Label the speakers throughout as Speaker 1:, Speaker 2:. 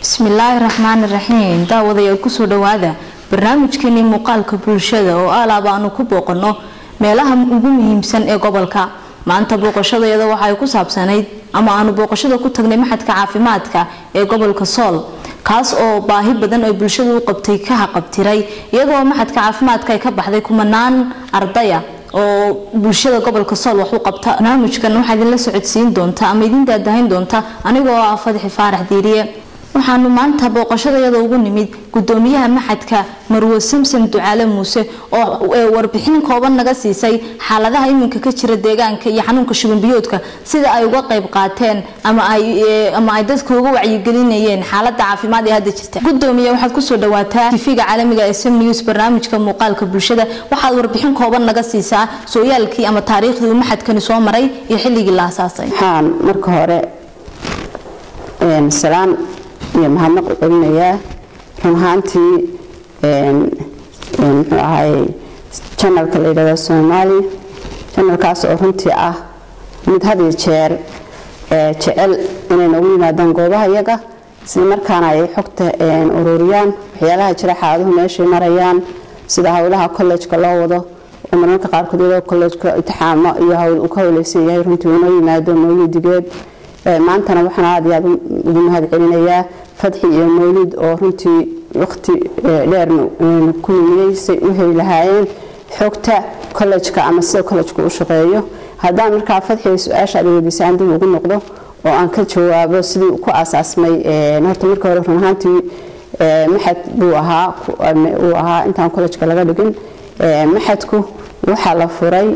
Speaker 1: bismillaahi raxmaani raxiim daawadayaal kusoo dhawaada barnaamijkeenii muuqaalka bulshada oo alaaba aanu ku booqano meelaha ugu muhiimsan ee gobolka maanta booqashadayada waxaay ku saabsanayd ama aanu booqashada ku tagnay maxadka caafimaadka ee gobolka sool kaas oo baahi badan ay bulshada u qabtay ka haqabtiray iyadoo maxadka caafimaadka ay ka baxday kumanaan ardaya oo bulshada gobolka sool wax u qabta barnaamijkan waxaa idinla socodsiin doonta ama idin daadahayn doonta anigoo ah fadxi faarax diiriye waxaanu maanta booqashadayada ugu nimid gudoomiyaha maxadka marwo samsam ducaale muuse oo warbixin kooban naga siisay xaaladaha iminka ka jira deegaanka iyo xanuunka shubanbiyoodka sida ay uga qayb qaateen ama ay dadka uga wacyigelinayeen xaalada caafimaad ee hadda jirta gudoomiye waxaad kusoo dhawaataa tifiga caalamiga ee sam news barnaamijka muuqaalka bulshada waxaad warbixin kooban naga siisaa sooyaalkii ama taariikhdii uu maxadkani soo maray iyo xilligii la asaasay
Speaker 2: waxaan marka hore salaan iyo mahadnaq u celinayaa run ahaantii muxuu ahay janalka la yidhahdo soomaali janalkaas oo runtii ah mid had iyo jeer jecel inay noogu yimaadaan goobaha yaga isla markaana ay xogta ururiyaan waxyaalaha jira xaaladuhu meeshay marayaan sida howlaha kollejka loo wado oo marmarka qaarkood iyadoo kollejka itixaamo iyo hawl uu ka howleysan yahay runtii uu noo yimaado mawlidigeed maantana waxaan aad iyo aad ugu mahad celinayaa fadxi iyo mawlid oo runtii waqti dheerna ku lumiyey say u heli lahaayeen xogta kollejka ama sida kollejka u shaqeeyo haddaan markaa fadxiga su-aasha aad weydiisaan dib ugu noqdo oo aan ka jawaabo sidii ku aasaasmay horta marka hore run ahaantii maxad buu ahaa uu ahaa intaan kollejka laga dhigin maxadku waxaa la furay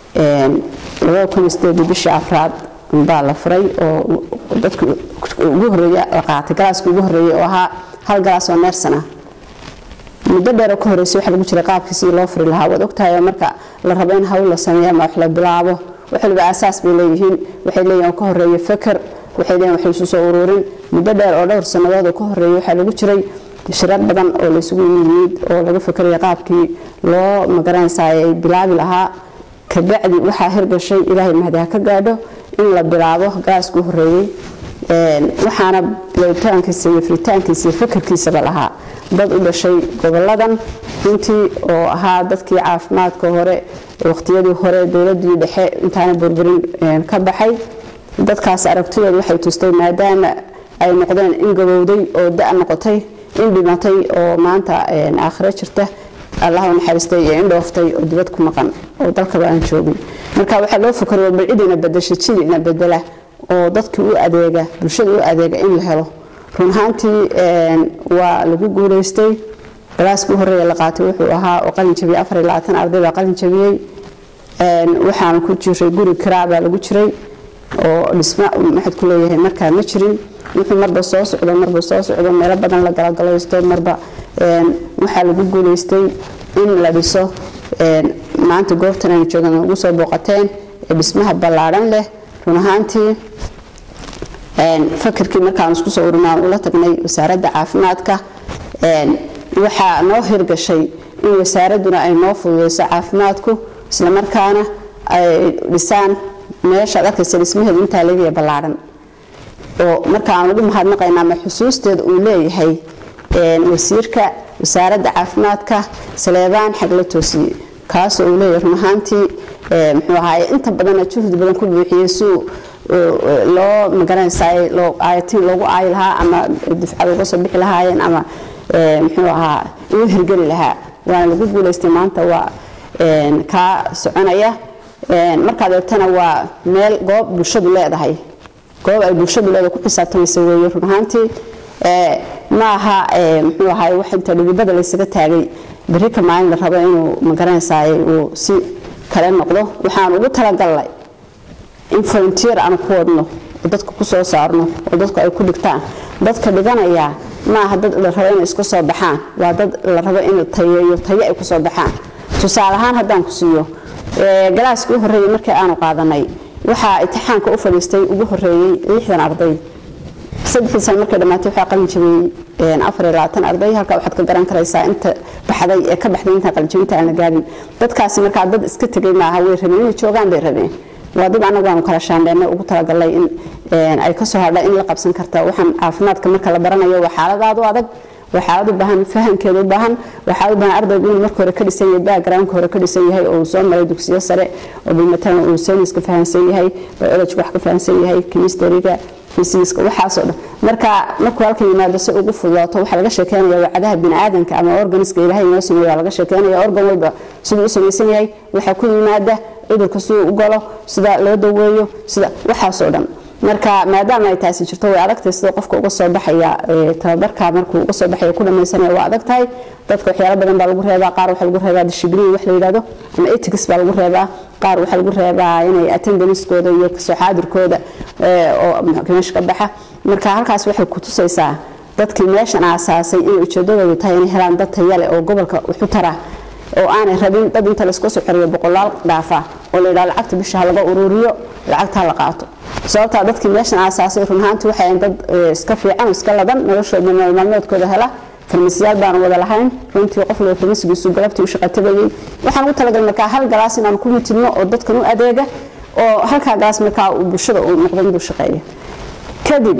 Speaker 2: bishii afraad baa la furay oo dadka ugu horeeya la qaatay galaaska ugu horeeyay oo ahaa hal galaas oo neersan ah muddo dheeroo ka horreysay waxaa lagu jiray qaabkii sidii loo furi lahaa waad ogtahay marka la rabo in hawl la sameeyo ama wax la bilaabo wax waliba aasaas bay leeyihiin waxay leeyihin oo ka horeeya feker waxay leeyihin wax isu soo ururin muddo dheer oo dhowr sannadood oo ka horreeyay waxaa lagu jiray shirar badan oo laysugu yimid oo laga fekeraya qaabkii loo magaranaysaa ay bilaabi lahaa kabacdi waxaa hirgashay ilaahay mahdi ha ka gaadho in la bilaabo gaaska u horeeyey waxaana bilowitaankiisa iyo furitaankiisa iyo fakarkiisaba lahaa dad u dhashay goboladan runtii oo ahaa dadkii caafimaadka hore waqtiyadii hore dowladii dhexe intaana burburin ka baxay dadkaas aragtidooda waxay tustay maadaama ay noqdeen in gabowday oo da noqotay in dhimatay oo maanta aakhiro jirta allah u naxariistay iyo in dhooftay oo dibad ku maqan oo dalkaba aan joogin marka waxaa loo fakaro bal cidina bedasha jidina bedela oo dadkii u adeega bulshada u adeega in la helo run ahaantii waa lagu guuleystay galaaska u horeeya la qaatay wuxuu ahaa oo qalin jabiyey afar iyo labaatan arday baa qalin jabiyey waxaana ku jiray guri kiraa baa lagu jiray oo dhisma maxad ku leeyahay markaa ma jirin wuxuu marba soo socdo marba soo socdo meelo badan la galagalaysto marba waxaa lagu guuleystay in la dhiso maanta goobtan aynu joogan ugu soo booqateen ee dhismaha ballaadhan leh run ahaantii fakarkii markaan isku soo urinaan ula tagnay wasaaradda caafimaadka waxaa noo hirgashay in wasaaradduna ay noo fududeyso caafimaadku islamarkaana ay dhisaan meeshaad arkaysa dhismaheedu intaa leegaya ballaadhan oo marka aan ugu mahadnaqayna ama xusuusteeda uu leeyahay wasiirka wasaaradda caafimaadka saleebaan xag la toosiyey kaasoo uu leeyahay run ahaantii muxuu ahaaye inta badana juhdi badan ku buuxiyey suu loo magaranaysaay aayatiin loogu aayi lahaa ama difcad uga soo bixi lahaayeen ama muxuu ahaa ugu hirgeli lahaa waana lagu guuleystay maanta waa kaa soconaya markaad eegtana waa meel goob bulshadu leedahay goob ay bulshadu leedahay ku xisaabtamaysa weeye run ahaantii ma aha muxuu ahaay wax inta dhidibada laysaga taagay berri ka maalin la rabo inuu magaranaysaay uu si kale noqdo waxaan ugu talagalnay in volunteer aan ku wadno oo dadka ku soo saarno oo dadku ay ku dhigtaan dadka dhiganayaa ma aha dad la rabo inay iska soo baxaan waa dad la rabo in tayeeyo tayo ay ku soo baxaan tusaale ahaan haddaan ku siiyo galaaskii u horreeyey markii aanu qaadanay waxaa itixaanka u fadhiistay ugu horreeyey lixdan arday saddexdii sano markay dhammaatay waxaa qalin jabiyey afar iyo labaatan arday halkaa waxaad ka garan karaysaa inta baxday ee ka baxday intaan qalin jabinta aan la gaadhin dadkaasi markaa dad iska tegay maaha way rabeen inay joogaan bay rabeen waa dad anagu aanu kala shaandheennay ugu talagalay in ay kasoo hadha in la qabsan karta waxaan caafimaadka marka la baranayo waa xaaladaadu adag waa xaalad u baahan fahamkeeda u baahan waa xaalad u baahan ardaygu inuu marka hore ka dhisan yahay backgroundka hore ka dhisan yahay oo uu soo maray dugsiyo sare oo bilmatalan uu sayniska fahamsan yahay biology wax ka fahamsan yahay chemistryga physics waxaasoo dhan marka markuu halkan yimaado si ugu fududaato waxaa laga sheekeynaya wacdaha biniaadanka ama organiska ilaahay inoo sameeyo waa laga sheekeynaya organ walba siduu u samaysan yahay waxaa ku yimaada cudurka siduu u galo sida loo daweeyo sida waxaasoo dhan marka maadaama ay taasi jirto way adagtahay sida qofka uga soo baxaya tababarka markuu uga soo baxaya ku dhamaysanaya waa adag tahay dadka waxyaalo badan baa lagu reebaa qaar waxaa lagu reebaa dishibliin wax la yidhahdo ama ethics baa lagu reebaa qaar waxaa lagu reebaa inay attendancekooda iyo kasoo xaadirkooda oo meesha ka baxa marka halkaas waxay ku tusaysaa dadkii meeshan aasaasay inay ujeedadoodu tahay inay helaan dad tayale oo gobolka wuxu tara oo aanay rabin dad inta layska soo xoriyo boqolaal dhaafa oo la yidhaha lacagta bisha ha laga ururiyo lacagta ha la qaato sababtaa dadkii meeshan aasaasay run ahaantii waxay dad iska fiican iska ladan noloshooda maalmoodkooda hela farmasiyaal baanu wada lahayn runtii qof walba farmasigiisu galabtii u shaqatabayay waxaan ugu talagalay markaa hal galaas inaan ku mitidno oo dadkan u adeega oo halkaa galaas markaa uu bulshada uu noqdo miduu shaqeeya kadib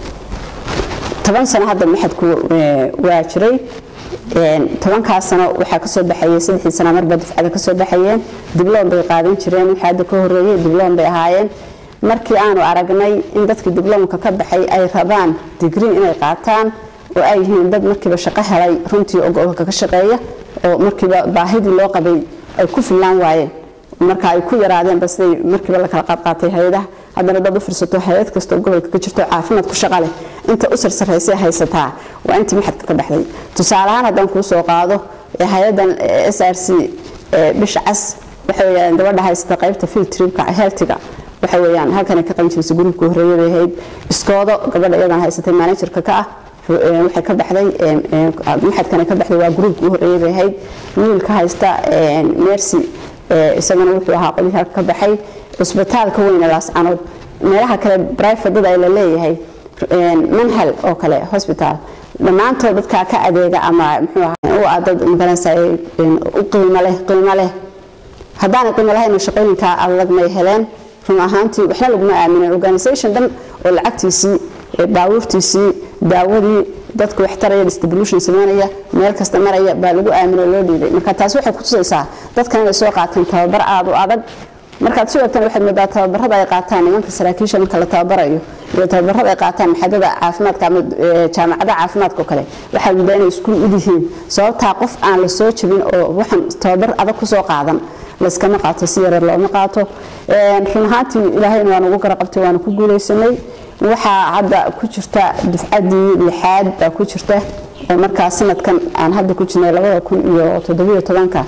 Speaker 2: toban sano hadda maxadku waa jiray tobankaas sano waxaa kasoo baxayay saddexdii sana marba dufcada kasoo baxayeen dibloom bay qaadan jireen wixii hadda ka horeeyey dibloom bay ahaayeen markii aanu aragnay in dadkii dibloomka ka baxay ay rabaan digrii inay qaataan oo ay yihiin dad markiiba shaqo helay runtii oo gobolka ka shaqeeya oo markiiba baahidii loo qabay ay ku fillaan waayeen marka ay ku yaraadeen ba siday markiiba la kala qaadqaatay hay-adaha haddana dad u firsato hay-ad kastoo gobolka ka jirto caafimaad ku shaqa leh inta u sarsaraysay haysataa waa intii maxadka ka baxday tusaale ahaan haddaan kuu soo qaado hay-adan s r c bisha cas waxa weyaan gabadha haysata qaybta field tripka healthiga waxa weyaan halkan ka qalin jirisa gruubka horreeyay bay ahayd iskoodo gabadha iyadan haysatay managerka ka ah waxay ka baxday maxadkana ka baxday waa gruubka u horreeyay bay ahayd wiilka haysta mercy isagana wuxuu ahaa qolihii halka ka baxay cusbitaalka weyne laascanood meelaha kale brifadada ay la leeyahay manhal oo kale hosbitaal dhammaantood dadkaa ka adeega ama muxuu ahaa u ah dad magaranaysa u qiimo leh qiimo leh haddaanay qiimo lahayn shaqooyinkaa adag may heleen run ahaantii waxna laguma aaminin organisation dhan oo lacagtiisii baabuurtiisii daawadii dadka wax taraya distribution sameynaya meel kasta maraya baa lagu aaminay loo dhiibay marka taasi waxay kutusaysaa dadkan inay soo qaateen tababar aada u adag markaad si wagtan waxaad moodaa tababarada ay qaataan nimanka saraakiisha marka la tababarayo iyo tababarada ay qaataan maxadada caafimaadka ama jaamacada caafimaadka oo kale waxaad moodaa inay iskuul u yihiin sababtaa qof aan la soo jabin oo waxaan tababar adag kusoo qaadan layskama qaato si yareer looma qaato run ahaantii ilaahayna waan ugu garaqabtay waana ku guulaysanay waxaa hadda ku jirta dufcadii lixaad baa ku jirta oo markaa sanadkan aan hadda ku jirnay labada kun iyo toddobiyo tobanka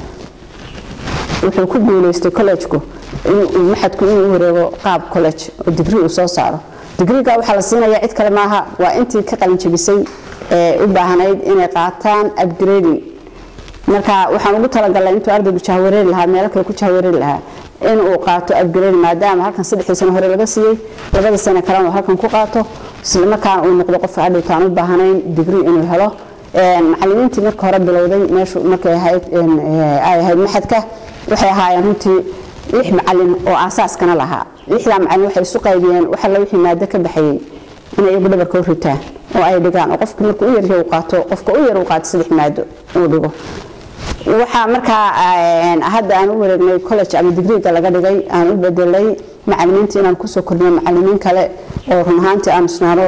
Speaker 2: wuxuu ku guulaystay collegeku maxadku inuu wareego qaab college oo digrii uu soo saaro digriga waxaa la siinaya cid kale maaha waa intii ka qalin jabisay ee u baahnayd inay qaataan upgrading marka waxaan ugu talagalay intuu ardaygu jahwareeri lahaa meelo kale ku jahwareeri lahaa in uu qaato upgrade maadaama halkan saddexdii sano hore laga siiyey labada sano kalena uu halkan ku qaato isla markaana uu noqdo qof hadhowta aan u baahnayn digrii inuu helo macallimiintii marka hore bilowday meeshu markay ahayd ay ahayd maxadka waxay ahaayeen runtii lix macallin oo aasaaskana lahaa lixdaa macallin waxay isu qaybiyeen waxa la wixii maado ka baxayey inay iyagu dhabarka u ritaan oo ay dhigaan oo qofka marka u yaryahay uu qaato qofka u yar uu qaato saddex maado uu dhigo waxaa markaa hadda aan u wareegnay college ama digriga laga dhigay aan u bedelay macallimiinta inaan kusoo kordhiyo macallimiin kale oo run ahaantii aan isnaano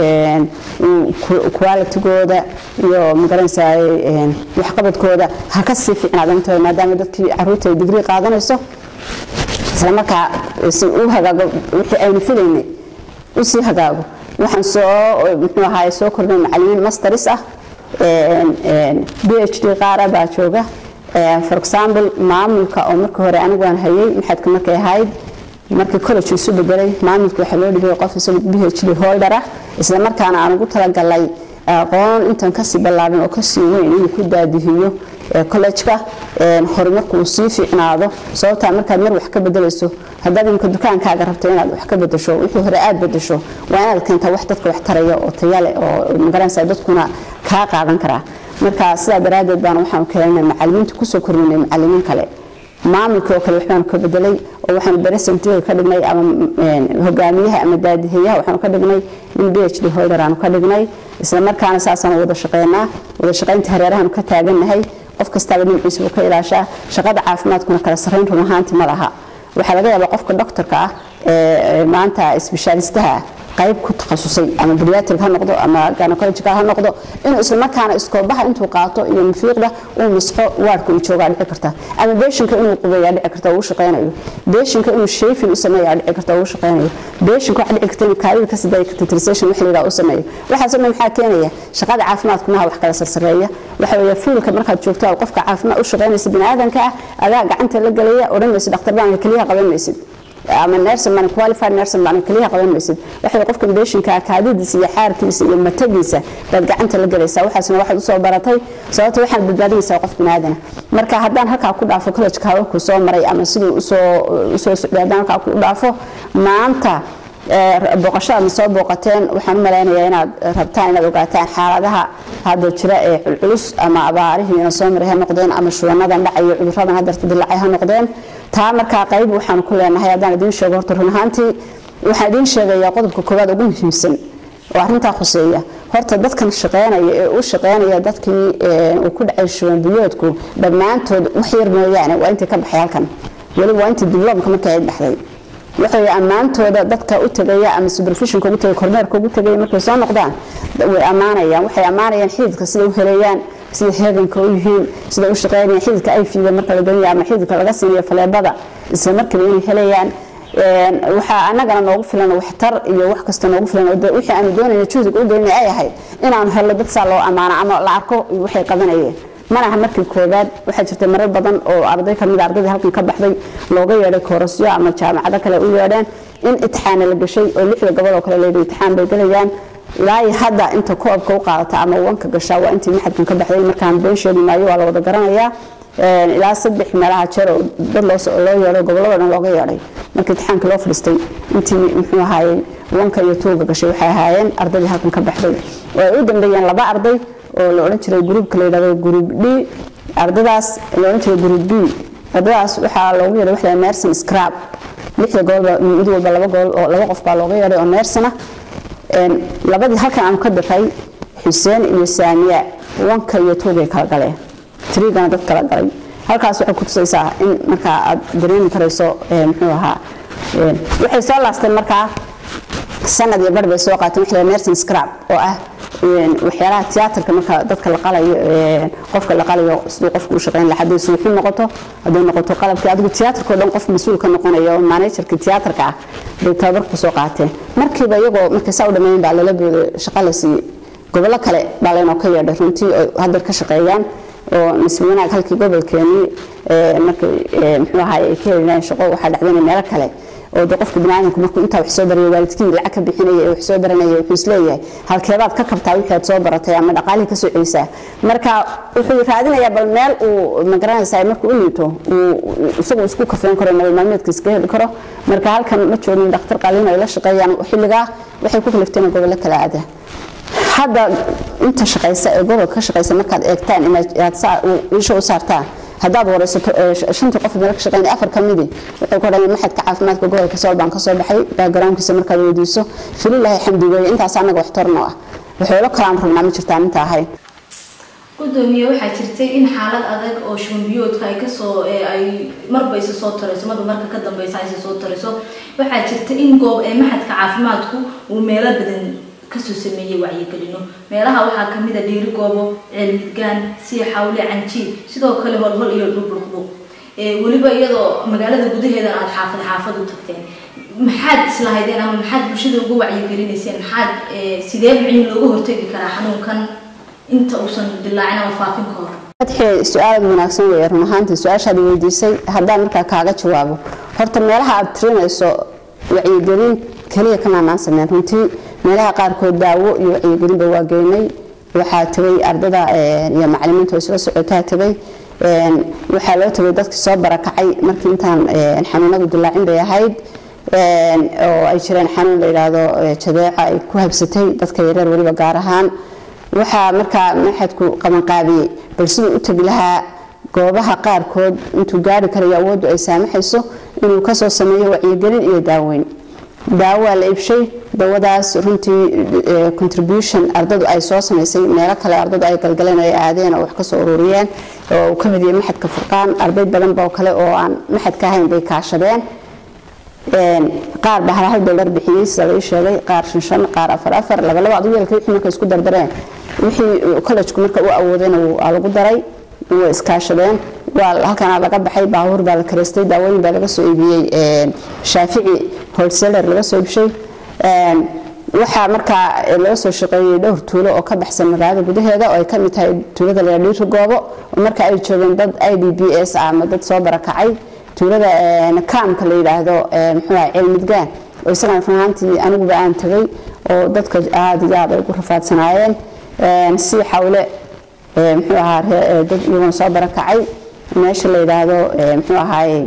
Speaker 2: qualitigooda iyo magaranaysaa waxqabadkooda ha ka sii fiicnaadanta maadaama dadkii caruurta ay digrii qaadanayso islamarkaa si u hagaago wixii aynu filaynay usii hagaago waxaan soo muxuu ahaay soo kordhinay macallimiin masteris ah b h d qaara baa jooga for example maamulka oo markii hore anigu aan hayay maxadka markay ahayd markii college isu bedelay maamulka waxaa loo dhigay qof isagu b h d holder ah isla markaana aan ugu talagalay aqoon intan kasii ballaaran oo kasii weyn inuu ku daadihiyo college-ka horumarku uu sii fiicnaado sababtaa markaad mar wax ka bedelayso haddaad imka dukaankaaga rabto inaad wax ka bedesho wixii hore aad bedesho waa inaad keentaa wax dadka wax taraya oo tayale oo magaranaysa dadkuna kaa qaadan karaa marka sidaa daraaddeed baan waxaanu keenay macallimiinta kusoo kordhinay macallimiin kale maamulkii oo kale waxbaanu ka bedelay oo waxaanu beresentiga ka dhignay ama hogaamiyaha ama daadihayaha waxaanu ka dhignay in b h d holder aanu ka dhignay isla markaana saasaanu wada shaqeynaa wada shaqeynta hareerahaanu ka taagannahay qof kastaaba dhinaciisa buu ka ilaashaa shaqada caafimaadkuna kala sarreyn run ahaantii ma laha waxaa laga yaabaa qofka doctorka ah ee maanta isbeshaalistaha qayb ku takhasusay ama bariatric ha noqdo ama gynecological ha noqdo inuu isla markaana iskoobaha intuu qaato iyo mafiiqda uu misxo waardka uu joogaa dhici karta ama beeshinka inuu qubeeyaa dhici karta uu shaqeynayo beeshinka inuu shafin u sameeyaa dhici karta uu shaqeynayo beeshinka waxa dhici karta inuu kaadida ka sidaya titrisation wax layidhaha u sameeyo waxaasoo dhan maxaa keenaya shaqada caafimaadku maha wax kala sarsareeya waxa weeye fiilka markaad joogto aad qofka caafimaad u shaqeynaysa biniaadanka ah adaa gacanta la gelaya odhan maysid dhakhtar baan keliyaha qaban maysid ama nerson baan qualified nerson baan kaliya qaban maysid waxa qofka beeshinka kaadidiisa iyo xaarkiisa iyo matagiisa baad gacanta la galaysaa waxaasna waxaad usoo baratay sababta waxaad badbaadinaysaa qof binaadana marka haddaan halkaa ku dhaafo college-ka hawlku soo maray ama siduu usoo usoo socday haddaan halkaa ku dhaafo maanta booqashada ma soo booqateen waxaan u malaynayaa inaad rabtaan inaad ogaataan xaaladaha hadda jira ee culculus ama abaarihii ina soo maray ha noqdeen ama shubannadan dhacayo cudurradan hadarta dilacay ha noqdeen taa markaa qayb waxaanu ku leenahay haddaan idiin sheego horta run ahaantii waxaan idiin sheegayaa qodobka koowaad ugu muhiimsan oo arrintaa khuseeya horta dadkan shaqeynaya ee u shaqeynaya dadkii uu ku dhacay shuban biyoodku dhammaantood wax yar mooyaane waa intii ka baxay halkan weliba waa intii dibloomka markii ay baxday waxay ammaantooda dadka u tagaya ama supervisionka ugu tagay kormeerka ugu tagaya markay soo noqdaan way ammaanayaan waxay ammaanayaan xididka sida u helayaan sida heeganka u yihiin sida u shaqeynayaan xididka ay fiida marka la gelinayo ama xididka laga siinayo faleebada isla markiiba inay helayaan waxaa anagana noogu filan waxtar iyo wax kasta noogu filan wixii aanu doonayna juhdiga u gelinay ay ahayd inaanu helno dad saa loo ammaano ama la arko waxay qabanayeen mana aha markii koobaad waxaa jirta marar badan oo arday kamid ardaydii halkan ka baxday looga yeedhay koorasyo ama jaamacado kale u yeedheen in itixaana la gashay oo lixda gobol oo kale leedahay itixaan bay gelayaan ilaa hadda inta koobka u qaadata ama wanka gashaa waa intii maxadkan ka baxday markaan been sheegi maayo waa la wada garanayaa ilaa saddex meelaha jeer oo dad loo yeedhay gobolada dhan looga yeedhay marka itixaanka loo fadhiistay intii muxuu ahaayey wanka iyo tuuga gashay waxay ahaayeen ardaydii halkan ka baxday oo ay u dambeeyeen laba arday oo la odhan jiray gruubka la yidhahdo group d ardadaas la odhan jiray group b ardadaas waxaa loogu yeedhay waxa la nerson scrab lixda goolba mid walba laba gool oo laba qof baa looga yeedhay oo nersona labadii halkan aanu ka diray xuseen iyo saamiya wanka iyo tuugay kala galeen trigana dad kala galay halkaas waxay ku tusaysaa in markaa aad dareemi karayso muxuu ahaa waxay soo laasteen markaa sanad iyo bar bay soo qaateen waxa la nerson scrab oo ah waxyaalaha tiyaatarka marka dadka la qalayo qofka la qalayo siduu qofku u shaqeyn lahaa hadday suuxin noqoto hadday noqoto qalabkii adigu tiyaatarkao dhan qof mas-uul ka noqonaya oo managerkii tiyaatarka ah bay tababar ku soo qaateen markiiba iyagoo markay saa u dhammeyn baa lala booday shaqo la siiyey gobollo kale baa laynoo ka yeedhay runtii oo haddar ka shaqeeyaan oo nisbi wanaag halkii gobolkeenii markay muxuu ahaay ay ka helinayeen shaqo waxaa dhacdeen meelo kale oo de qofka biniaadamku markuu intaa wax soo barayo waalidkii lacag ka bixinaya ee wax soo baranaya wuxuu isleeyahay halkeebaad ka kabtaa wixii aad soo baratay ama dhaqaalihii ka soo celisaa marka wuxuu raadinayaa bal meel uu magaranaysaa markuu u liito uu isagu isku kafeyn karo nolol maalmeedka iska heli karo marka halkan ma joogin dhakhtar qaliin ay la shaqeeyaan xilligaa waxay ku kalifteen gobollo kala aada hadda inta shaqaysa ee gobolka ka shaqaysa markaad eegtaan inaad isha u saartaan haddaad waraysato shantii qof meel ka shaqeynay afar ka midi wuxuu ku dhahay maxadka caafimaadka gobolka sool baan ka soo baxay backgroundkiisa markaad weydiiso fililahi xamdi weeye intaas annaga waxtarno ah waxoola kalaan rabnaa ma jirtaan inta ahayn
Speaker 1: gudoomiye waxaa jirtay in xaalad adag oo shubanbiyoodka ay kasoo ay marba isa soo tarayso marba marka ka dambeysa isa soo tarayso waxaa jirta in goob ee maxadka caafimaadku uu meelo badan kasoo sameeyey wacyigelino meelaha waxaa kamid a dhiiri goobo ceelmidgaan siya xawle canjiil sidoo kale holhol iyo dhulbulqdu weliba iyadoo magaalada gudaheeda aada xaafad xaafad u tagteen maxaad islahaydeen ama maxaad bulshada uga wacyigelinayseen maxaad sidee micin looga hortegi karaa xanuunkan inta uusan dilaacin ama faafin ka hor
Speaker 2: fatxi su-aal wanaagsan weeye run ahaantii su-aashaad weydiisay haddaan markaa kaaga jawaabo horta meelaha aad tirinayso wacyigelin keliya kamaanaan sameyn runtii meelaha qaarkood daawo iyo wacyigelinba waa geynay waxaa tegay ardada iyo macalimiinta oo isla socotaa tegay waxaa loo tegay dadkii soo barakacay markii intaan xanuunadu dilaacin bay ahayd oo ay jireen xanuun la yidhaahdo jadeeca ay ku habsatay dadka yareer weliba gaar ahaan waxaa markaa maxadku qabanqaabiyey bal siduu u tegi lahaa goobaha qaarkood intuu gaari karayo awooddu ay saamaxayso inuu kasoo sameeyo wacyigelin iyo daaweyn daawaa la iibshay dawadaas runtii contribution ardadu ay soo samaysay meelo kale ardadu ay galgaleen ay aadeen oo wax kasoo ururiyeen oo uu ka mid yahay maxadka furqaan arday badan boo kale oo aan maxadka ahayn bay kaashadeen qaar baa hal hal dollar bixiyey sida la ii sheegay qaar shan shan qaar afar afar laba laba adu yeelkay wixii markay isku dardareen wixii collegku marka u awoodayna waa lagu daray way iskaashadeen waa halkana laga baxay baabuur baa la kareystay daawooyin baa laga soo iibiyey shaafici wholesaler laga soo iibshay waxaa markaa laga soo shaqeeyey dhowr tuulo oo ka baxsan magaalada gudaheeda oo ay ka mid tahay tuulada la dhiiri goobo oo marka ay joogeen dad i d b s ah ama dad soo barakacay tuulada kaamka la yidhaahdo muxuu ahay cilmidgaan oo isagana run ahaantii aniguba aan tagay oo dadka aada iyo aad ay ugu rafaadsanaayeen si xawle muxuu ahaa dad iyaguna soo barakacay meesha la yidhaahdo muxuu ahaaye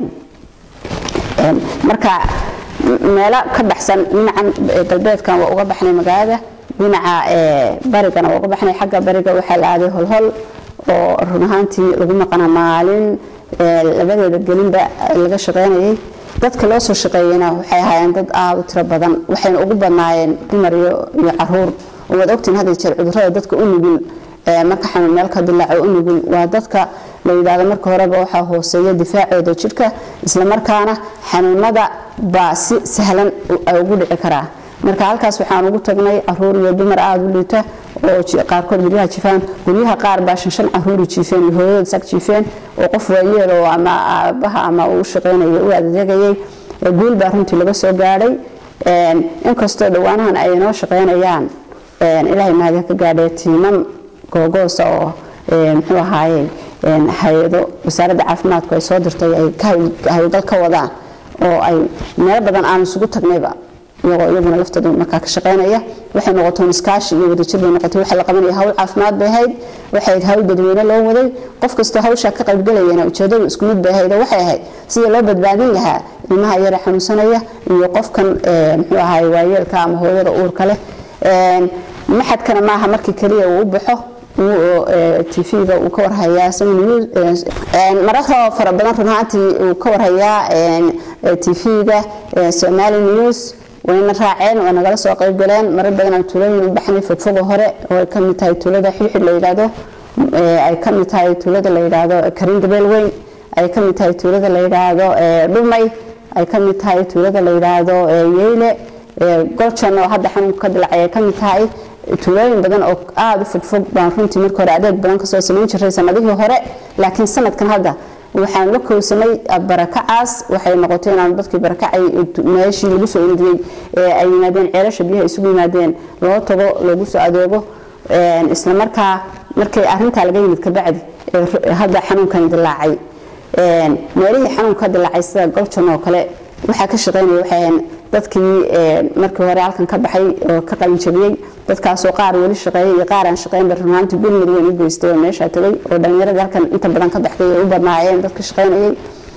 Speaker 2: marka meelo ka baxsan dhinacan galbeedkan waa uga baxnay magaalada dhinaca barigana waa uga baxnay xagga bariga waxaa la aaday holhol oo run ahaantii lagu maqana maalin labadeeda gelinba laga shaqeynayay dadka loo soo shaqeeyeyna waxay ahaayeen dad aada u tiro badan waxayna ugu badnaayeen dumar iyo caruur waad ogtiin hadda jeer cudurrada dadka u nugul marka xanuun meel ka dilaaco u nugul waa dadka la yidhaahdo marka horeba waxaa hooseeya difaacooda jidhka islamarkaana xanuunada baa si sahlan ugu dhici karaa marka halkaas waxaan ugu tagnay caruur iyo dumar aada u liita oo qaarkood guryaha jifaan guryaha qaar baa shan shan caruuri jiifeen iyo hooyadood sag jiifeen oo qof waayeel oo ama aabaha ama uu shaqeynaya u adeegayay guul baa runtii laga soo gaadhay inkastoo dhowaanahan ay inoo shaqeynayaan ilaahay mahadiya ka gaadhee tiimam googoosa oo muxuu ahaaye hay-ado wasaaradda caafimaadku ay soo dirtay ay hawlgal ka wadaan oo ay meelo badan aan isugu tagnayba iyagoo iyaguna laftooda markaa ka shaqeynaya waxay noqotoon iskaashi iyo wadajir bay noqotay waxa la qabanaya hawl caafimaad bay ahayd waxay ahayd hawl dadweyne loo waday qof kastoo hawshaa ka qaybgalayana ujeedadu isku mid bay ahayd oo waxay ahayd sidii loo badbaadin lahaa ilmaha yara xanuunsanaya iyo qofkan muxuu ahaay waayeelka ama hooyada uurka leh maxadkana maaha markii keliya uu u baxo tv-ga uu ka warhayaa mararka fara badan run ahaantii uu ka warhayaa tv-ga somali news wayna raaceen waa nagala soo qayb galeen marar badan aan tuulooyin u baxnay fogfogo hore oo ay ka mid tahay tuulada xilxil la yidhaahdo ay ka mid tahay tuulada la yidhaahdo karin gabeel weyn ay ka mid tahay tuulada la yidhaahdo dhumay ay ka mid tahay tuulada la yidhaahdo yeyle goljan oo hadda xanuunka ka dilacay ay ka mid tahay tuulooyin badan oo aada u fogfog baan runtii marka hore adeeg badan kasoo samayn jiray sanadihii hore laakiin sanadkan hadda waxaan la kowsanay barakacaas waxay noqotay inaan dadkii barakacay meeshii lagu soo ururiyey ay yimaadeen ceelasha biyaha isugu yimaadeen loo tago loogu soo adeego islamarkaa markay arintaa laga yimid kabacdi hadda xanuunkan dilaacay meelihii xanuunka dilaacay sida goljan oo kale waxaa ka shaqeynaya waxay ahayn dadkii markii hore halkan ka baxay oo ka qalinjabiyey dadkaasoo qaar weli shaqeeyay iyo qaar aan shaqeynba runaanti gurmud weyn u geystay oo meeshaa tagay oo dhallinyaradii halkan inta badan ka baxday ay u badnaayeen dadka shaqeynayay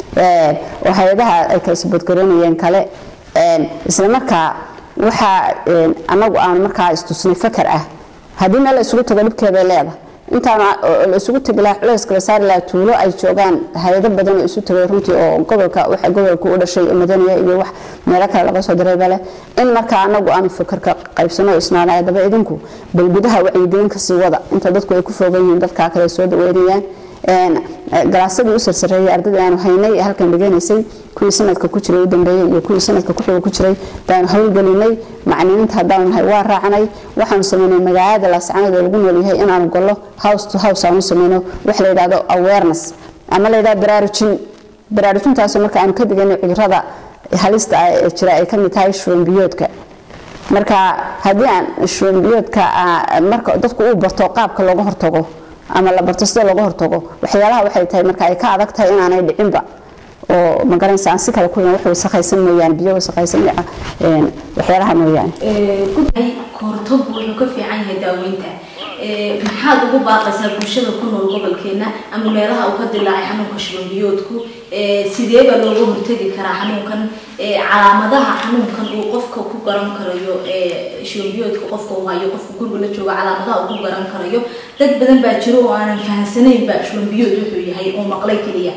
Speaker 2: oo hay-adaha ay kala sabadgaroonayeen kale isla markaa waxaa annagu aan markaa istusnay fakar ah haddii meel la isugu tago dhibkeeday leedahay intaan la isugu tagi lahaa culayska la saari lahaa tuulo ay joogaan hay-ado badan oo isu tagay runtii oo gobolka waxa gobolka u dhashay madaniya iyo wax meelo kale laga soo diray bale in markaa anagu aanu fakarka qaybsano isnaanaya daba idinku bal gudaha wacyigelin kasii wada inta dadku ay ku foogan yihiin dadkaa kale soo dhaweynayaan galaasadii u sarsareeyay ardadii aanu haynay ee halkan dhiganaysay kuwii sanadka ku jiray u dambeeyey iyo kuwii sanadka ku xiga ku jiray baanu howlgelinay macniniinta haddaanu nahay waa raacnay waxaanu sameynay magaalada laascanood ee lagu noolyahay inaanu gallo house to house aanu sameyno wax la yidhaahdo awareness ama la yidhahdo baraarujin baraarujintaasoo marka aanu ka diganay cudurrada halista ah ee jira ay ka mid tahay shubanbiyoodka marka haddii aan shubanbiyoodka marka dadku uu barto qaabka looga hortago ama la barto sida looga hortago waxyaalaha waxay tahay marka ay ka adag tahay inaanay dhicinba oo magaranaysa aan si kale ku wax wasakhaysan mooyaane biyo wasakhaysan waxyaalaha mooyaane
Speaker 1: gudhay kahortaggu wuxuu ka fiican yahay daaweynta maxaad ugu baaqaysaa bulshada ku nool gobolkeena ama meelaha uu ka dilaacay xanuunka shubanbiyoodku sidee baa looga hortegi karaa xanuunkan calaamadaha xanuunkan uu qofka ku garan karayo shubanbiyoodka qofka uu hayo qofka guriga la jooga calaamadaha uu ku garan karayo dad badan baa jiro oo aanan fahansanaynba shubanbiyood wuxuu yahay oo maqlay keliya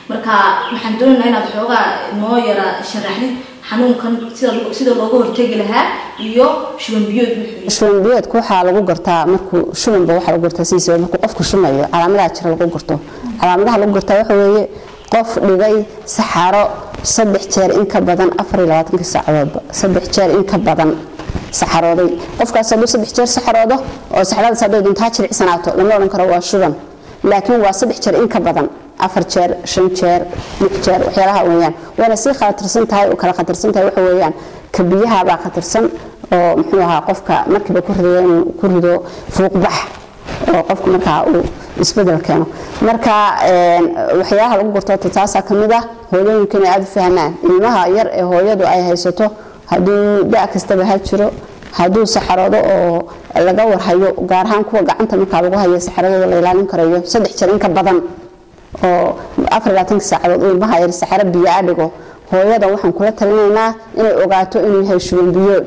Speaker 1: marka waxaan doonaynaa inaad xoogaa noo yara sharaxdid xanuunkan sida sida looga hortegi lahaa iyo shuban biyood wuxuu
Speaker 2: shuban biyoodka waxaa lagu gartaa markuu shubanba waxaa lagu gartaa sidiisa markuu qofku shumayo calaamadaha jira lagu garto calaamadaha lagu gartaa waxa weeye qof dhigay saxaro saddex jeer in ka badan afar iyo labaatanka saacadoodba saddex jeer in ka badan saxarooday qofkaas hadduu saddex jeer saxaroodo oo saxaradaas hadday duntaa jiricsanaato lama odhan karo waa shuban laakiin waa saddex jeer in ka badan afar jeer shan jeer lix jeer waxyaalaha weeyaan wayna sii khatarsan tahay oo kala khatarsan tahay waxa weeyaan ka biyaha baa khatarsan oo muxuu ahaa qofka markiiba ku rido inuu ku rido fuuqbax oo qofku markaa uu isbedel keeno marka waxyaalaha lagu gurto taasaa ka mid ah hooyooyinka inay aada u fahmaan ilmaha yar ee hooyadu ay haysato hadduu da kastaba ha jiro hadduu saxaroodo oo laga warhayo gaar ahaan kuwa gacanta markaa lagu hayo saxaradooda la ilaalin karayo saddex jeer in ka badan oo afar labaatanka saacadood uu ilmaha yar saxaro biyo a dhigo hooyada waxaan kula talinaynaa inay ogaato inuu yahay shuban biyood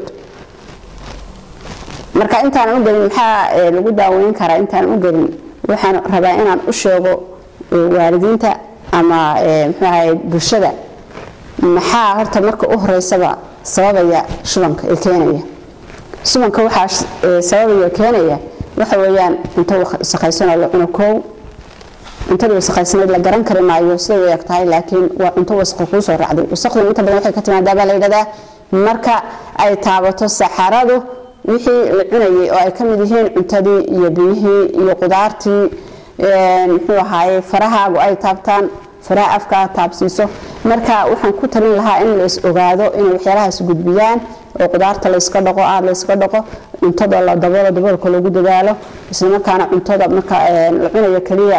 Speaker 2: marka intaanan u gelin maxaa lagu daaweyn karaa intaanan u gelin waxaan rabaa inaan u sheego waalidiinta ama muxuu ahay bulshada maxaa horta marka u horeysaba sababaya shubanka ee keenaya shubanka waxaa sababaya keenaya waxa weeyaan cunto wasakhaysanoo la cuno koow cuntadii wasakhaysaneyd la garan kari maayo siday u eg tahay laakiin waa cunto wasakho kuu soo raacday wasakhduna inta badan waxay ka timaadaa baa la yidhahdaa marka ay taabato saxaradu wixii la cunayay oo ay ka mid yihiin cuntadii iyo biyihii iyo qudaartii muxuu ahaaye farahaagu ay taabtaan faraha afka taabsiiso marka waxaan ku talin lahaa in la is ogaado inay waxyaalahaas gudbiyaan oo qudaarta layska dhaqo aada layska dhaqo cuntada la daboolo daboolka lagu dadaalo islamarkaana cuntada marka la cunayo keliya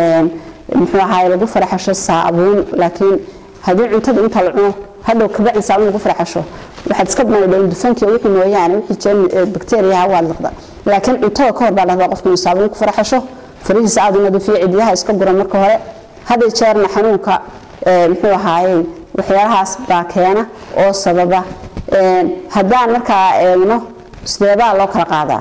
Speaker 2: muxuu ahaaye lagu faraxasho saabuun laakiin haddii cuntada inta la cuno hadhow kabacdi saabuun lagu faraxasho waxaad iska maydhoon dufankiiyo wixii mooyaane wixii jeermi bakteeriyaha waad liqda laakiin cuntada ka hor baa lahdaa qofku inuu saabuun ku faraxasho farihiisa aada u nadiifiyo cidiyaha iska gura marka hore hadday jeerna xanuunka muxuu ahaayey waxyaalahaas baa keena oo sababa haddaan markaa eegno sideebaa loo kala qaadaa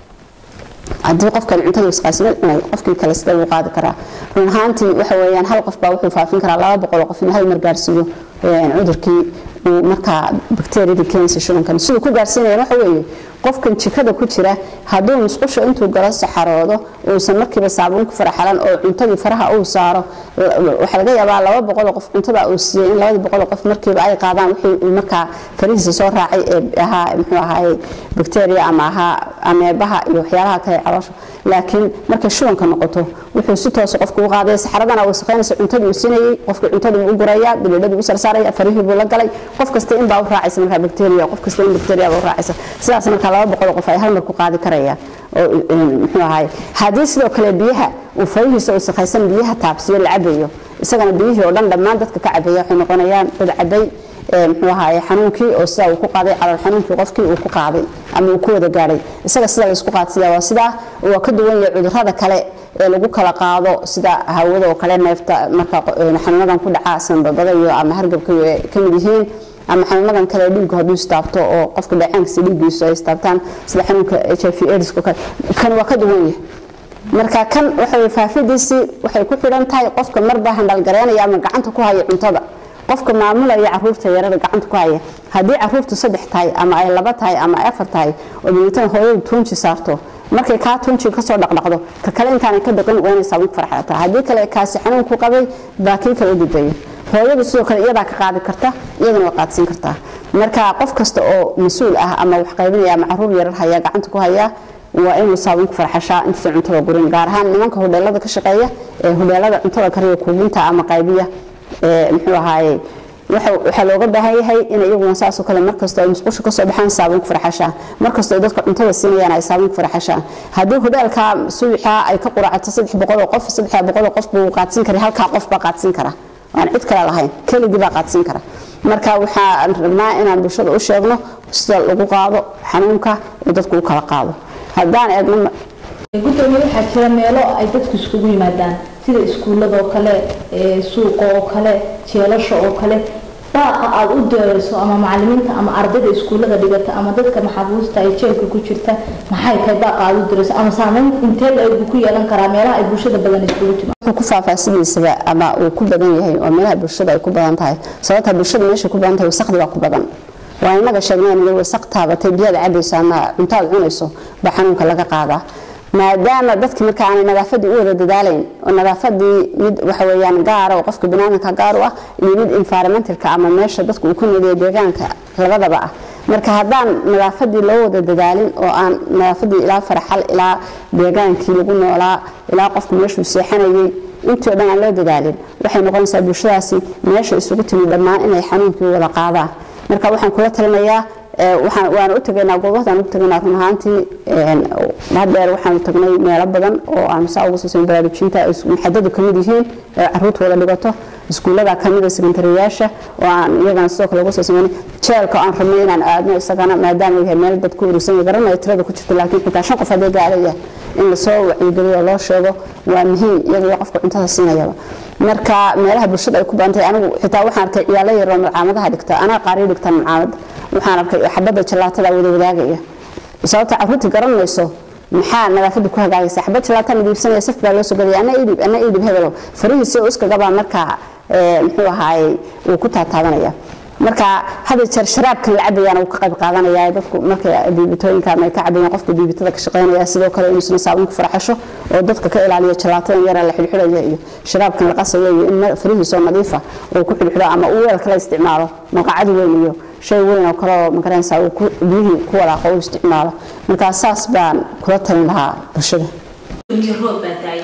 Speaker 2: haddii qofkan cuntada wasqaasnad cunay qofkii kale sidee loo qaadi karaa run ahaantii waxa weeyaan hal qof baa wuxuu faafin karaa laba boqol qof inuu hal mar gaarsiiyo cudurkii uu markaa bakteeriyada keenaysa shubankan siduu ku gaarsiinaya waxa weeye qofkan jikada ku jira hadduu musqusha intuu galo saxaroodo uusan markiiba saabuun ku faraxalan oo cuntadii faraha uu saaro waxaa laga yaabaa laba boqol qof cuntada uu siiyey in labadii boqol qof markiiba ay qaadaan wixii uu markaa farihiisa soo raacay ee ahaa muxuu ahaayey bakteeriya ama ahaa ameebaha iyo waxyaalaha kale caloosha laakiin markay shubanka noqoto wuxuu si toosa qofku u qaadaya saxaradana wasaqeynaysa cuntadii uu siinayay qofkii cuntadii u guraya bileedhadii u sarsaaraya farihii buu la galay qof kasta in baa u raacaysa markaa bakteeriya qof kasta in bakteeriya baa u raacaysa sidaas markaa laba boqol qof ay hal mar ku qaadi karayaan oo muxuu ahaay haddii sidoo kale biyaha uu farihiisa wasakhaysan biyaha taabsiyo la cabayo isagana biyihii oo dhan dhammaan dadka ka cabaya waxay noqonayaan dad cabay muxuu ahaay xanuunkii oo sidaa uu ku qaaday calool xanuunkii qofkii uu ku qaaday ama uu ku wada gaadhay isaga sida laysku qaadsiyaa waa sidaa waa ka duwan yahay cudurrada kale ee lagu kala qaado sida hawada oo kale neefta marka xanuunadan ku dhaca sanbabada iyo ama hargabka ka mid yihiin ama xanuunadan kale dhiiggu hadduu istaabto oo qofka dhacaankiisa dhiiggiisu ay istaabtaan sida xanuunka h i v aids kale kan waa ka duwan yahay marka kan waxa faafidiisii waxay ku xidhan tahay qofka marba handhalgareynaya ama gacanta ku haya cuntada qofka maamulaya caruurta yarada gacanta ku haya haddii caruurtu saddex tahay ama ay laba tahay ama ay afar tahay oo dabeetana hooyadu tuunji saarto markay kaa tuunji kasoo dhaqdhaqdo ka kale intaanay ka dhaqin waa inay saabuun ku farxataa haddii kale kaasi xanuun ku qabay baa kii kale u gudbaya hooyadu sidoo kale iyadaa ka qaadi karta iyaduna waa qaadsiin kartaa marka qof kasta oo mas-uul ah ama wax qaybinaya ama caruur yarar haya gacanta ku haya waa inuu saabuun ku farxashaa intuusan cuntada gurin gaar ahaan nimanka hodheelada ka shaqeeya ee hodheelada cuntada kariya kuubinta ama qaybiya muxuu ahaaye waxaa looga baahan yahay in iyaguna saasoo kale markastoo ay musqusha kasoo baxaan saabuun ku farxashaan markastoo ay dadka cuntada siinayaan ay saabuun ku farxashaan haddii hodheelka subaxa ay ka quracato saddex boqol qof saddex boqol qof buu qaadsiin karay halkaa qof baa qaadsiin kara aan cid kale lahayn keligii baa qaadsiin kara marka waxaan rabnaa inaan bulshada u sheegno sida lagu qaado xanuunka ee dadku u kala qaado haddaan eegno
Speaker 1: gudoomiye waxaa jira meelo ay dadku iskugu yimaadaan sida iskuullada oo kale suuqa oo kale jeelasha oo kale baaqa aad aada u dirayso ama macalimiinta ama ardayda iskuullada dhigata ama dadka maxaabuusta ay jeelka ku jirta maxay tahay baaqa aada u dirayso ama saameyn intee la egu ku yeelan karaa meelaha ay bulshada badan iskugu timaado
Speaker 2: wuxuu ku faafaa sidiisaba ama uu ku badan yahay oo meelaha bulshada ay ku badan tahay sababta bulshada meesha ku badan tahay wasaqdi baa ku badan waa inaga sheegneen inay wasaq taabatay biyaad cabayso ama cuntaad cunayso baa xanuunka laga qaadaa maadaama dadki marka aanay nadaafadii u wada dadaalayn oo nadaafadii mid waxa weeyaan gaara oo qofka banaadamka gaar u ah iyo mid environmentalka ama meesha dadku uu ku noolyahay deegaanka labadaba ah marka haddaan nadaafadii loo wada dadaalin oo aan nadaafadii ilaa farxal ilaa deegaankii lagu noolaa ilaa qofku meeshuu seexanayay intii oo dhan aan loo dadaalin waxay noqonaysaa bulshadaasi meesha isugu timi dhammaan inay xanuunkii wada qaadaan marka waxaan kula talinayaa waan u tagaynaa goobahadaan ugu tagaynaa run ahaantii hadeer waxaanu tagnay meelo badan oo aanu saa uga siisan baraarujinta maxadadu ka mid yihiin caruurta wada dhigato iskuullada kamida sekondariyaasha oo aan iyagana sidoo kale uga soo sameynay jeelka aan rabnay inaan aadno isagana maadaama yahay meel dad ku urursan garanaya tirada ku jirta laakiin xitaa shan qof haddii gaaraya in lasoo wacyigeliyo loo sheego waa muhiim iyagoo qofka cuntada siinayaba marka meelaha bulshada ay ku badan tahay anigu xitaa waxaan arkay ciyaalo yaroo malcaamadaha dhigta anaa qaariyo dhigta malcaamad waxaan arkay xabadda jalaatada wada wadaagaya sababta caruurtii garan mayso maxaa nadaafadu ku hagaagaysa xabad jalaataan iibsanaya saf baa loo soo gadaya ana idib ana idib hebelo farihiisi uskagabaa markaa muxuu ahaayey uu ku taataabanaya marka hada jeer sharaabkan la cabayaan uu ka qayb qaadanaya dadku markay biibitooyinka ama ay ka cabayaan qofka biibitada ka shaqeynaya sidoo kale inuusan saabuun ku farxasho oo dadka ka ilaaliyo jalaatada yara la xidhxidhaya iyo sharaabkan la qasayo iyo in farihiisoo nadiifa uu ku xidhxidho ama uu weel kala isticmaalo maqacad weyn iyo shay weyn oo kale oo magaranaysa uu biyihii ku walaaqo u isticmaalo marka saas baan kula talin lahaa bulshada
Speaker 1: roob baa daay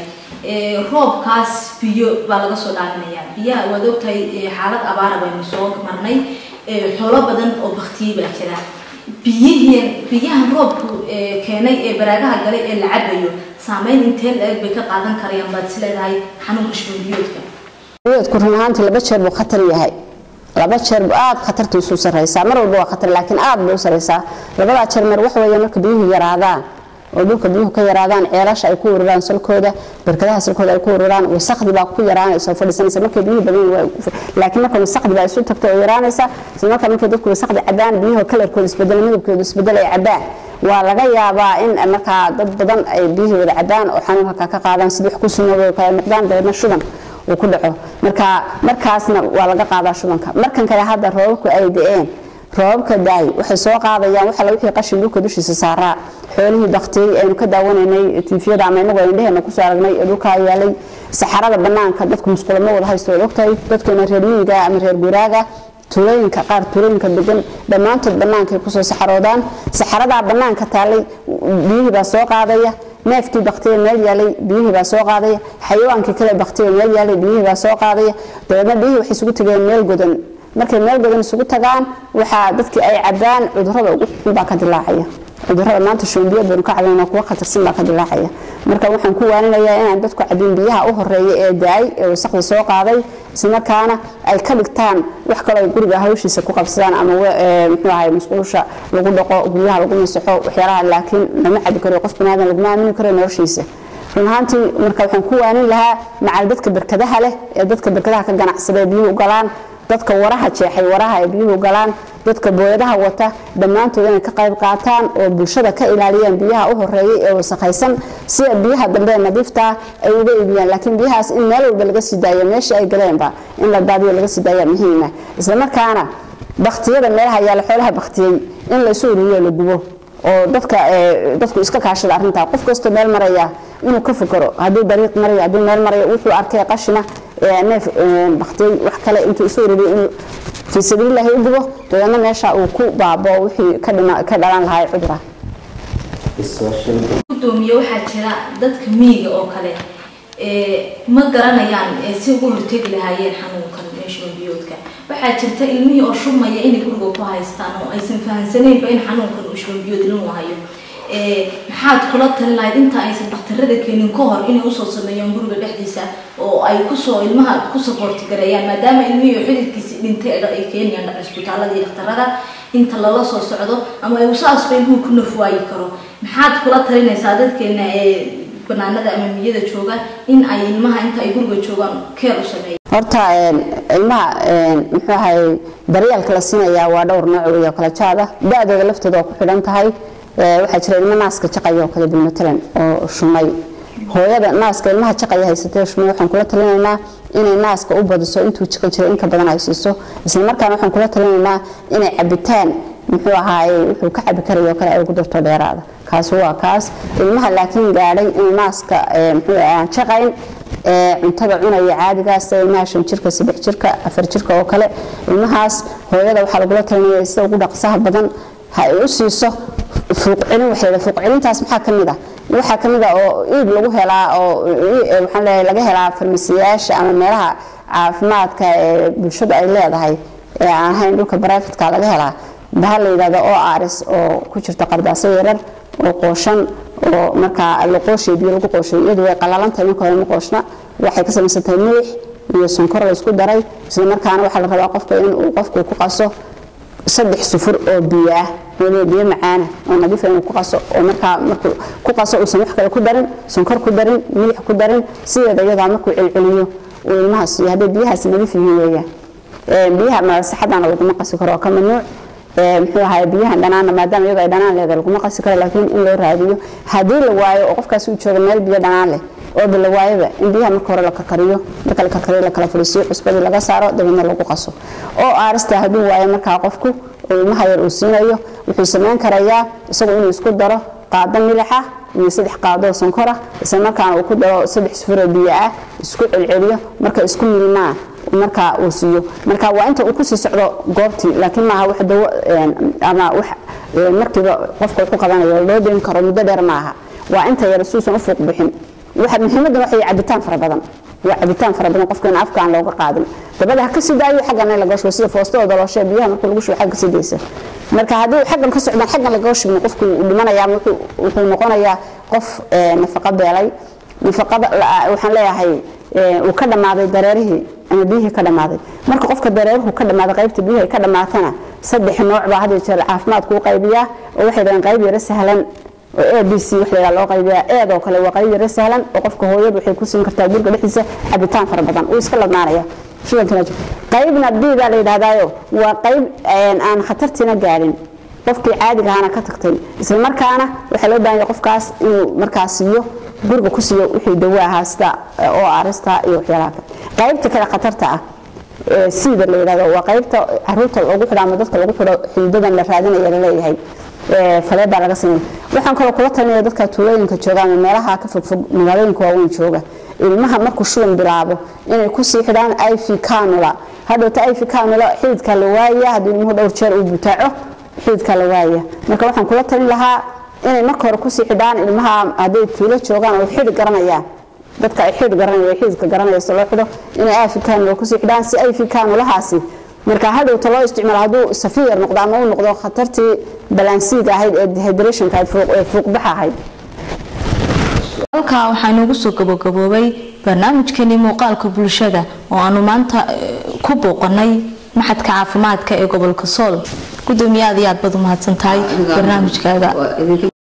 Speaker 1: roobkaas biyo baa laga soo dhaaminayaa biyaha waad ogtahay xaalad abaara baynu soo marnay xoolo badan oo baktiyey baa jira biyihiin biyahan roobku keenay ee baraagaha galay ee la cabayo saameyn intee la-eg bay ka qaadan karayaan baad is leedahay xanuunka shubanbiyoodka
Speaker 2: biyoodku run ahaantii laba jeer buu khatar yahay laba jeer buu aada khatartu isu sarreysaa mar walba waa khatar laakiin aada bay u sarreysaa labadaa jeer mar waxa weeye marka biyuhu yaraadaan oo dhulka biyuhu ka yaraadaan ceelasha ay ku ururaan salkooda barkadaha salkooda ay ku ururaan wasaqdi baa ku yaraanaysa oo fadhiisanaysa markay biyuhu badan laakiin marka wasaqdi baa isu tagto oo yaraanaysa isla markaa markay dadku wasaqdi cabaan biyuhu kalarkooda isbedel midabkooda isbedel ay cabaan waa laga yaabaa in markaa dad badan ay biyihii wada cabaan oo xanuunka ka qaadaan sidii wax ku sumoobay kala noqdaan dabeedna shuban uu ku dhaco marka markaasna waa laga qaadaa shubanka markan kale hadda roobabku ay da-een roobabka daay waxay soo qaadayaan waxa wixii qashin dhulka dushiisa saaraa xoolihii baktiyey aynu ka daawanaynay tiifiyada ama inagu indheheena kusoo aragnay ee dhulkaa yaalay saxarada banaanka dadku musqulama wada haysto waad ogtahay dadkeena reer miyiga ama reer guraaga tuulooyinka qaar tuulooyinka degan dhammaantood bannaankay kusoo saxaroodaan saxaradaa bannaanka taallay biyihii baa soo qaadaya neefkii baktiya meel yaalay biyihii baa soo qaadaya xayawaankii kale baktiya meel yaalay biyihii baa soo qaadaya dabeedna biyihii waxay isugu tegeen meel godan markay meel godan isugu tagaan waxaa dadkii ay cabaan cudurrada ugu xun baa ka dilaacaya cudurrada maanta shoombiyood baynu ka cabayna kuwa khatarsan baa ka dilaacaya marka waxaan ku waaninayaa inaan dadku cabin biyaha u horeeya ee daay ee wasaqda soo qaaday islamarkaana ay ka dhigtaan wax kaloo ay guriga hawshiisa ku qabsadaan ama muxuu ahay musquusha lagu dhaqo guryaha lagu masaxo waxyaalaha laakiin lama cabi karo qof banaadan laguma aamini karo noloshiisa run ahaantii marka waxaan ku waanin lahaa macal dadka berkadaha leh ee dadka berkadaha ka ganacsada ee biyuhu galaan dadka waraha jeexay waraha ay biyuhu galaan dadka booyadaha wata dhammaantood inay ka qayb qaataan oo bulshada ka ilaaliyaan biyaha u horeeyay ee wasakhaysan si biyaha dambe nadiifta ay uga iibiyaan laakiin biyahaas in meel walba laga sii daayo meeshii ay galeenba in la daadiyo laga sii daaya muhiima isla markaana baktiyada meelaha yaala xoolaha baktiyey in la isu ururiyo la gubo oo dadka dadku iska kaashada arrintaa qof kastoo meel maraya inuu ka fikiro hadduu dariiq marayo hadduu meel marayo wuxuu arkay qashina neef baktiyey wax kale intuu isu ururiyo inuu fii sabiililaahi u gubo dabeedna meesha uu ku baabo wixii ka dhalan lahaa cudura
Speaker 1: gudoomiye waxaa jira dadka miyiga oo kale ma garanayaan si ugu hortegi lahaayeen xanuunkan shubanbiyoodka waxaa jirta ilmihii oo shubmaya inay guriga ku haystaan oo aysan fahansaneynba in xanuunkan uu shubanbiyood lagu hayo maxaad kula talin lahayd inta aysan dhakhtarada keenin ka hor inay usoo sameeyaan guriga dhexdiisa oo ay kusoo ilmaha ku saboorti gareeyaan maadaama ilmihii xididkiisi dhintay ay keenayaan cisbitaalada iyo dhakhtarada inta lala soo socdo ama ay usaasba ilmuhu ku nafwaayi karo maxaad kula talinaysaa dadkeena ee banaanada ama miyada jooga in ay ilmaha inta ay guriga joogaan keer u sameeyaan
Speaker 2: horta ilmaha muxuu ahay daryeelka la siinayaa waa dhowr nooc wey oo kala jaad ah da-dooda laftooda waa ku xidhan tahay waxaa jira ilmo naaska jaqaya oo kale bilmatalan oo shumay hooyada naaska ilmaha jaqaya haysatee shumay waxaan kula talinaynaa inay naaska u badiso intuu jaqi jiray inka badan ay siiso isla markaana waxaan kula talinaynaa inay cabitaan muxuu ahaaye wuxuu ka cabi karayo kale ay ugu darto dheeraada kaasi waa kaas ilmaha laakiin gaadhay inuu naaska muxuu aan jaqayn cuntada cunaya caadigaas ilmaha shan jirka saddex jirka afar jirka oo kale ilmahaas hooyada waxaa lagula talinaya sida ugu dhaqsaha badan ha ay u siiso fuuqcelin waxay fuuqcelintaas maxaa ka mid ah waxaa ka mid ah oo iib lagu helaa oo waxaan leeyahay laga helaa farmasiyaasha ama meelaha caafimaadka ee bulshadu ay leedahay ee aan ahayn dhulka baraafitka laga helaa bahal la yidhahdo oo aaris oo ku jirta qardaaso yarar oo qooshan oo markaa la qooshay biyo lagu qooshay iyadu way qalalantahay marka hore ma qooshna waxay ka samaysan tahay milix iyo sonkor la isku daray isla markaana waxaa la rabaa qofka inuu qofku ku qaso saddex sufur oo biyo ah waliba biyo macaana oo nadiif inuu ku qaso oo markaa markuu ku qaso uusan wax kale ku darin sonkor ku darin milix ku darin sideeda iyadaa markuu celceliyo uu ilmaha siiyo hadday biyahaasi nadiif yihiin weeyaan biyaha masaxadana laguma qasi karo oo ka mamnuuc muxuu ahaay biyahan dhanaana maadaama iyadoo ay dhanaan leedahay laguma qasi karo laakiin in loo raadiyo haddii la waayo oo qofkaasi uu joogo meel biyo dhanaan leh oo bila waayaba in biyaha marka hore la karkariyo marka la karkariyo la kala fadhiisiyo cusbadii laga saaro dabeedna lagu qaso oo aarista hadduu waayo markaa qofku oo ilmaha yar uu siinayo wuxuu samayn karayaa isagu inuu isku daro qaado milixa iyo saddex qaadoo sonkora isla markaana uu ku daro saddex sufuroo biyo ah isku celceliyo marka isku milmaa markaa uu siiyo marka waa inta uu kusii socdo goobtii laakiin maaha wax dawo ama wax markiiba qofka wuxuu qabanayo loo deyn karo muddo dheer maaha waa inta yar suusan u fuuq bixin waxa muhiimadda waxay cabitaan fara badan waa cabitaan fara badan qofka in afka aan looga qaadin dabada ha ka sii daayo xaggan in laga shubo sida foostada dalooshe biyaha marka lagu shubo xagga ka sii daysa marka haddii xaggan ka socdaan xaggan laga shubin qofku uu dhimanayaa wuxuu noqonayaa qof nafaqo beelay nafaqada waxaan leeyahay uu ka dhammaaday dareerihii ama biyihii ka dhammaaday marka qofka dareeruhu ka dhammaaday qaybta biyihii ay ka dhammaatana saddex nooc baa had jeer caafimaadku u qaybiyaa oo waxay dhahaan qayb yaro sahlan oo a b c wax la loo qaybiyaa eedoo kale waa qayb yaro sahlan oo qofka hooyadu waxay ku siin kartaa guriga dhexdiisa cabitaan fara badan uu iska ladnaanaya qaybna bidaa la yidhahdaayo waa qayb aan khatartiina gaadhin qofkii caadiga ahaana ka tagtay isla markaana waxaa loo baahan yahay qofkaas inuu markaa siiyo guriga ku siiyo wixii dawo ahaa sida oo arista iyo waxyaalaha kale qaybta kale khatarta ah siida la yidhahdo waa qaybta caruurta lagu xidho ama dadka lagu xidho xididadan la raadinaya la leeyahay falee baa laga sameeya waxaan kaloo kula talinaya dadka tuulooyinka jooga ama meelaha ka fogfog magaalooyinka waaweyn jooga ilmaha markuu shuban bilaabo inay kusii xidhaan iv canula hadhowta iv canula xididka la waaya haddii ilmuhu dhowr jeer uu butaaco xididka la waaya marka waxaan kula talin lahaa inay marka hore kusii xidhaan ilmaha hadday tuulo joogaan oo xidhi garanayaan dadka ay xidh garanaya xididka garanaya si loo xidho inay iv canula kusii xidhaan si iv canulahaasi marka hadhowta loo isticmaalo hadduu safiyar noqdo ama uu noqdo khatartii balansiiga ahayd ee dehydrationka ee fuuqbaxa ahayd
Speaker 1: halkaa waxaa inoogu soo gabagaboobay barnaamijkeenii muuqaalka bulshada oo aanu maanta ku booqanay maxadka caafimaadka ee gobolka sool gudoomiye aad iyo aad baad u mahadsan tahay barnaamijkaaga